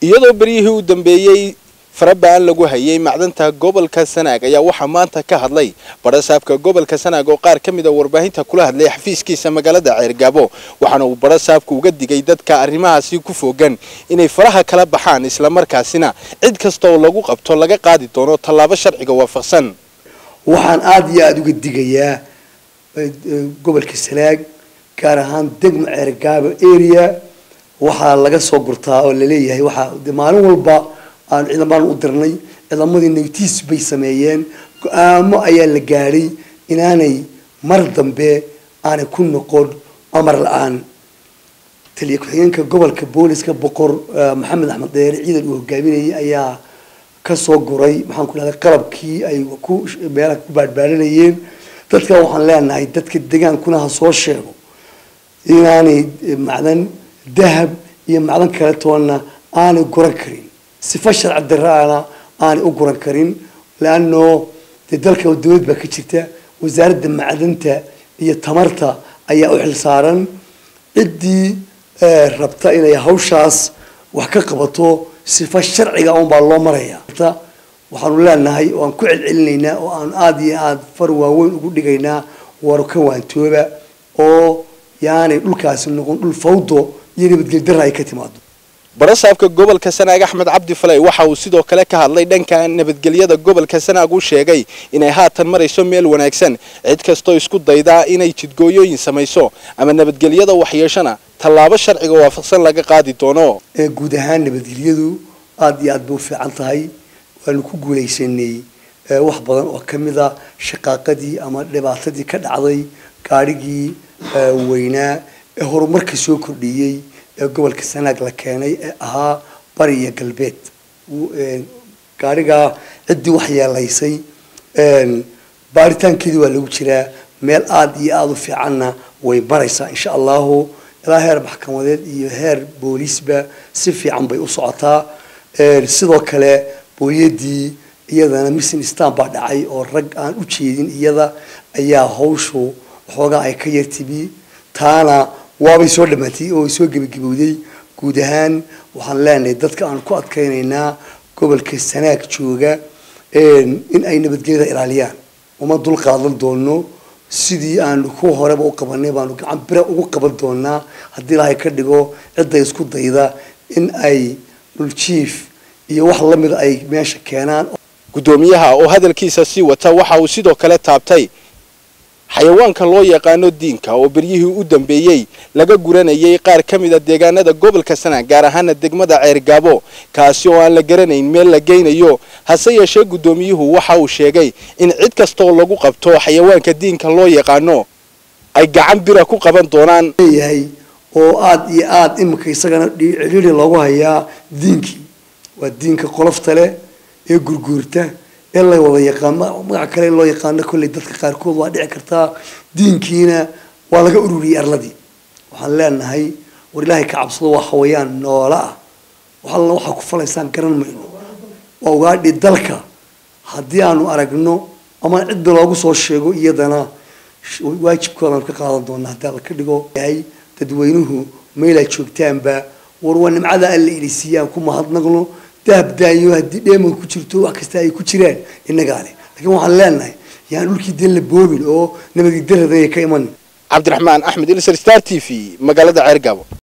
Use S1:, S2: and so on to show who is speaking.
S1: iyadoo beryihii u dambeeyey farabaan lagu hayay macdanta gobolka sanaag ayaa waxaa maanta ka hadlay barasaabka gobolka sanaag oo qaar ka mid a warbaahinta kula hadlay xafiiskiisa magaalada ceergaabo waxaana uu barasaabku uga digay dadka arrimahaasi ku foogan inay faraha kala baxaan islamarkaasina cid kasta oo lagu qabto laga qaadi doono tallaabo sharciga waafaqsan
S2: waxaan aada iyo aada uga digayaa gobolka sanaag gaar ahaan degma ceergaabo area waxaa laga soo gurtaa oo laleeyahay waxaa maalin walba aan ciidamaan u dirnay ciidamadii nagtiis bay sameeyeen go-aamo ayaa la gaadhay inaanay mar dambe aanay ku noqon amar la-aan taliya ku-xigeenka gobolka booliska boqor maxamed axmed dheere ciidan uu hogaaminayay ayaa kasoo guray maxaan ku dhahday qalabkii ay ku meelaha ku baadhbaadhanayeen dadka waxaan leenahay dadka degaankuna ha soo sheego inaanay macdan dahab iyo macdan kale toonna aanay guran karin sifa sharci daraana aanay u guran karin leano dee dalka dawlad baa ka jirta wasaaradda macdanta iyo tamarta ayaa u xil saaran ciddii rabta inay hawshaas wax ka qabato sifa sharciga un baa loo maraya waxaanu leenahay oo aan ku celcelinaynaa oo aan aada iyo aada far waaweyn ugu dhigaynaa war ka waantooba oo yaanay dhulkaasi noqon dhul fawdo iyo nabadgeli darra ay ka timaado
S1: barasaabka gobolka sanaag axmed cabdi faley waxa uu sidoo kale ka hadlay dhanka nabadgelyada gobolka sanaag uu sheegay inay haatan marayso meel wanaagsan cid kastoo isku daydaa inay jidgooyooyin samayso ama nabadgelyada waxyeeshana tallaabo sharciga waafaqsan laga qaadi doono
S2: guud ahaan nabadgelyadu aada iyo aad bay u fiican tahay waanu ku guulaysanay wax badan oo ka mid a shaqaaqadii ama dhibaatadii ka dhacday gaadhigii weynaa ee horumarka soo kordhiyey ee gobolka sanaag la keenay ee ahaa bari iyo galbeed gaadhigaa ciddii waxyeelaysay baaritaankeedii waa lagu jiraa meel aada iyo aada u fiicanna way maraysaa insha allahu ilaa heer maxkamadeed iyo heer booliisba si fiican bay u socotaa sidoo kale booyadii iyadana missing stan baa dhacay oo rag aan u jeedin iyada ayaa hawshu waxoogaa ay ka yartibi taana waabay soo dhamaatay oo soo gebagabowday guud ahaan waxaan leenahay dadka aan ku adkaynaynaa gobolka sanaag jooga in ay nabadgelyada ilaaliyaan uma dul qaadan doono sidii aanu ku horeba u qabanay baanu gacan bira ugu qaban doonaa haddii ilaahay ka dhigo cidda isku dayda in ay dhuljiif iyo wax lamida ay meesha keenaan
S1: guddoomiyaha oo hadalkiisa sii wata waxa uu sidoo kale taabtay xayawaanka loo yaqaano diinka oo beryihii u dambeeyey laga guranayay qaar ka mid a deegaanada gobolka sanaag gaar ahaana degmada ceergaabo kaasi oo aan la garanayn meel la geynayo hase yeeshee guddoomiyuhu waxa uu sheegay in cid kastaoo lagu qabto xayawaanka diinka loo yaqaano ay gacan bira ku qaban doonaan
S2: leeyahay oo aada iyo aada iminka isagana ciriiri loogu hayaa diinkii waa diinka qolofta leh ee gurguurta ee la wada yaqaan magaca kale loo yaqaano kolley dadka qaarkood waa dhici kartaa diinkiina waa laga ururiyey arladii waxaan leenahay war ilaahay ka cabsado waa hawayaan noola ah wax alla waxaa ku falaysaan garan mayno waa ugaadhi dalka haddii aanu aragno ama cidda loogu soo sheego iyadana waajibkoodaanu ka qaadan doonaa haddii alla ka dhigo yahay dadweynuhu meelaa joogtaanba war waa nimcada alla ilisiiyaan ku mahadnaqno dahab daayo haddii dheeman ku jirto wax kasta ay ku jiraan innagaa leh laakiin waxaan leenahay yaan dhulkii dee la boobin oo nabadgedaradan ka iman
S1: cabdiraxmaan axmed ilsar star t v magaalada ceergaabo